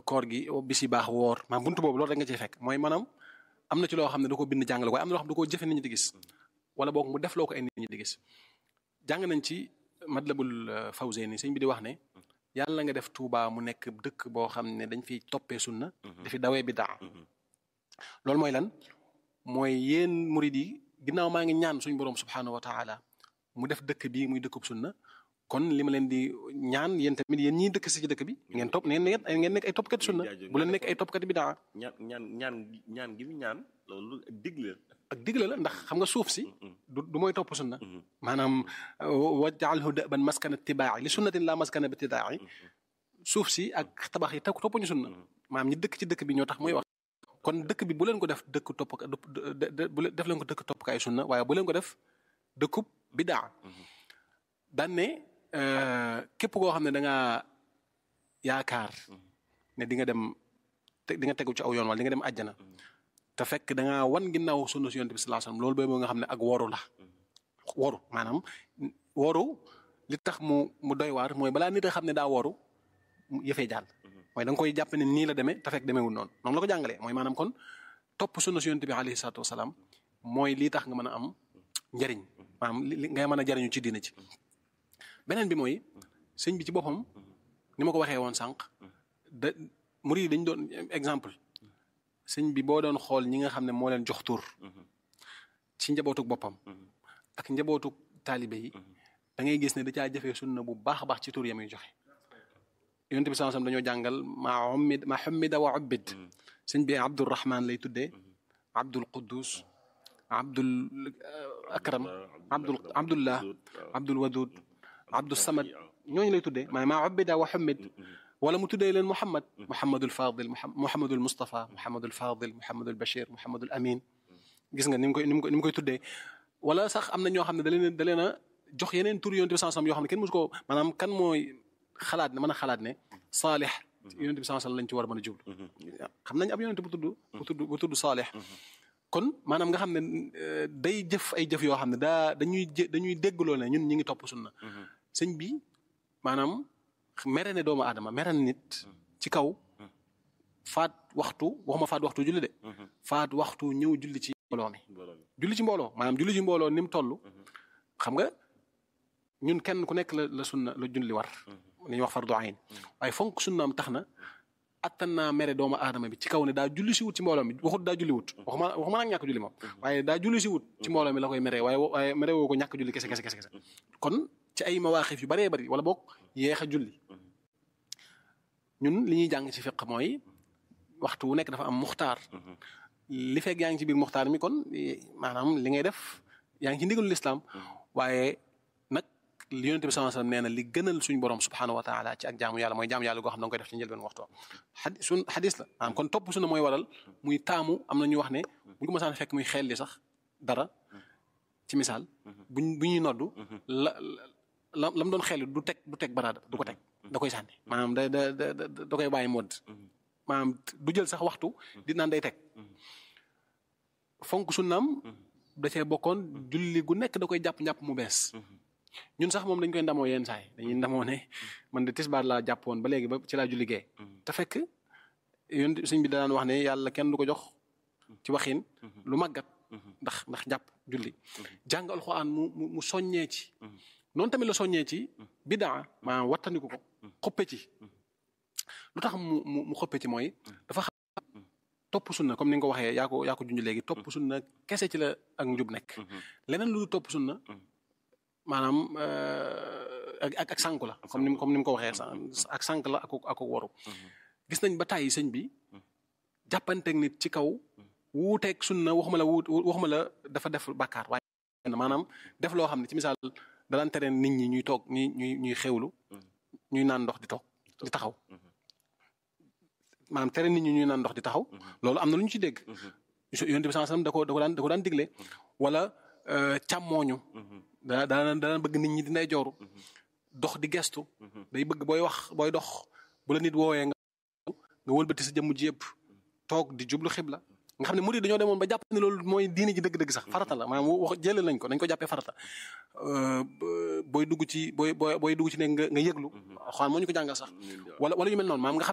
koor gi bis yi baax woor maanaam buntu boobu loolu rek nga ciy fekk mooy maanaam am na ci loo xam ne da ko bind jàngale waaye am na loo xam ne da koo jëfe nit ñi di gis wala boog mu def loo ko ay nit ñi di gis jàng nañ ci Matlabul Fawzayni sëñ bi di wax ne yàlla nga def Tuubaa mu nekk dëkk boo xam ne dañ fiy toppee sunna dafi dawee bidaa loolu mooy lan mooy yéen murid yi ginnaaw maa ngi ñaan suñu borom subhaanahu wa taala mu def dëkk bii muy dëkkub sunna kon li ma leen di ñaan yéen tamit yéen ñii dëkk si ci dëkk bi ngeen topp ngeen ngeen nekk ay toppkat sunna bu leen nekk ay toppkat bidaa ñaan ñaan ñaan ñaan gi mu ñaan loolu digle ak digle la ndax xam nga suuf si du du mooy topp sunna maanaam wajaalhu daban maskana tibaa'i li sunnatin la maskana bi tidaa'i suuf si ak tabax yi takk toppuñu sunna maanaam ñi dëkk ci dëkk bi ñoo tax muy wax kon dëkk bi bu leen ko def dëkk topp bu def leen ko dëkk toppkaay sunna waaye bu leen ko def dëkkub bidaa daan ne képp koo xam ne da ngaa yaakaar ne di nga dem di nga tegu ci aw yoon wala di nga dem àjjana te fekk da ngaa wan ginnaaw sunna si yonent bi sallallahu alayhi wasallam loolu boobu nga xam ne ak woru la woru maanaam woru li tax mu mu doy waar mooy balaa nit a xam ne daa woru yëfee jàll mooy da nga koy jàpp ne nii la demee te fekk demeewul noonu noonu la ko jàngalee mooy maanaam kon topp sunna si yonent bi alayhi salaatu wasalaam mooy lii tax nga mën a am njariñ maanaam li ngay mën a jariñu ci diina ci beneen bi mooy sëñ bi ci boppam ni ma ko waxee woon sànq da murid yi dañ doon exemple sëñ bi boo doon xool ñi nga xam ne moo leen jox tur ci njabootuk boppam ak njabootuk taalibe yi da ngay gis ne da caa jëfee sunna bu baax a baax ci tur ya muy joxe yonent bi sallallahu alayhi wasallam dañoo jàngal maa ummid maa xummida wa ubbid sëñ bi Abdurrahman lay tuddee Abdul Quddus Abdul Akram Abdul Abdullah Abdul Wadud Abdul Samad ñooñu lay tuddee maa maa ubbida wa xummid wala mu tuddee leen Muhammad Muhammadul Fadil Muhammadul Mustafa Muhammadul Fadil Muhammadul Bachir Muhammadul Amin gis nga ni mu koy ni mu koy ni mu koy tuddee wala sax am na ñoo xam ne da leen da leen a jox yeneen tur yonent bi sallallahu alayhi wasallam yoo xam ne kenn musu ko maanaam kan mooy xalaat ne mën a xalaat ne saalix yonent bi sallallahu alayhi wasallam lañ ci war a mën a jublu xam nañ ab yonent bu tudd bu tudd bu tudd saalix kon maanaam nga xam ne day jëf ay jëf yoo xam ne daa dañuy dañuy déggloo ne ñun ñi ngi topp sunna sëñ bi maanaam mere ne doomu aadama mere ne nit ci kaw faat waxtu waxuma faat waxtu julli de faat waxtu ñëw julli ci mbooloo mi julli ci mbooloo maanaam julli ci mbooloo ni mu toll xam nga ñun kenn ku nekk la la sunna la julli war li ñuy wax fardu ayn waaye fonk sunnaam tax na attan naa mere doomu aadama bi ci kaw ne daa julli si wut ci mbooloo mi waxut daa julli wut waxuma waxuma nag ñàkk julli moom waaye daa julli si wut ci mbooloo mi la koy mere waaye waaye mere woo ko ñàkk julli kese kese kese kon ci ay mawaaxif yu bëree bëri wala boog yeex a julli ñun li ñuy jàng ci fiq mooy waxtu wu nekk dafa am muxtaar li fekk yaa ngi ci biir muxtaar mi kon maanaam li ngay def yaa ngi ci ndigalu lislaam waaye nag li yonente bi sallallahu alayhi wasallam nee na li gënal suñu borom subhanahu wa taala ci ak jaamu yàlla mooy jaamu yàlla goo xam ne da nga koy def ci njëlbeen waxtu xadi suñ xadis la maanaam kon topp sunna mooy waral muy taamu am na ñu wax ne bu ñu ko masaan fekk muy xel li sax dara ci misaal buñ bu ñuy noddu la la la mu doon xel du teg du teg baraada du ko teg da koy sànni maanaam da da da da koy bàyyi modd maanaam du jël sax waxtu di naan day teg fonk sunnaam da cee bokkoon julli gu nekk da koy jàpp-njàpp mu bees ñun sax moom dañ koy ndamoo yenn saay dañuy ndamoo ne man de tisbaar laa jàpp woon ba léegi ba ci laa julli gee te fekk yoon sëñ bi daan wax ne yàlla kenn du ko jox ci waxin lu màggat ndax ndax jàpp julli jàng alxuraan mu mu mu soññee ci noonu tamit la soññee ci bidaa maanaam wattandiku ko xoppe ci lu tax mu mu mu xoppe ci mooy dafa xam topp sunna comme ni nga ko waxee yaa ko yaa ko junj léegi topp sunna kese ci la ak njub nekk leneen lu topp sunna maanaam ak ak sànku la comme ni comme ni mu ko waxee ak sànk la ak ak waru gis nañ ba tàyyi sëñ bi jàppanteeg nit ci kaw wuuteeg sunna waxuma la wuut waxuma la dafa def bàkkaar waaye maanaam def loo xam ne ci misaal dalaan tere nit ñi ñuy toog ñuy ñuy ñuy xewlu ñuy naan ndox di toog di taxaw maanaam tere nit ñi ñuy naan ndox di taxaw loolu am na lu ñu ci dégg yonent bi sallallahu alayhi wasallam da ko da ko daan da ko daan digle wala càmmooñu da daan daan bëgg nit ñi di nday jooru dox di gestu day bëgg booy wax booy dox bu la nit woowee nga nga wëlbati sa jëmm ji yëpp toog di jublu xibla nga xam ne murid dañoo demoon ba jàpp ne loolu mooy diine ji dëgg-dëgg sax farata la maanaam wax jëlee nañ ko dañ ko jàppee farata booy dugg ci booy booy booy dugg ci ne nga nga yëglu xawaan moo ñu ko jàngal sax wala wala yu mel noonu maanaam nga xam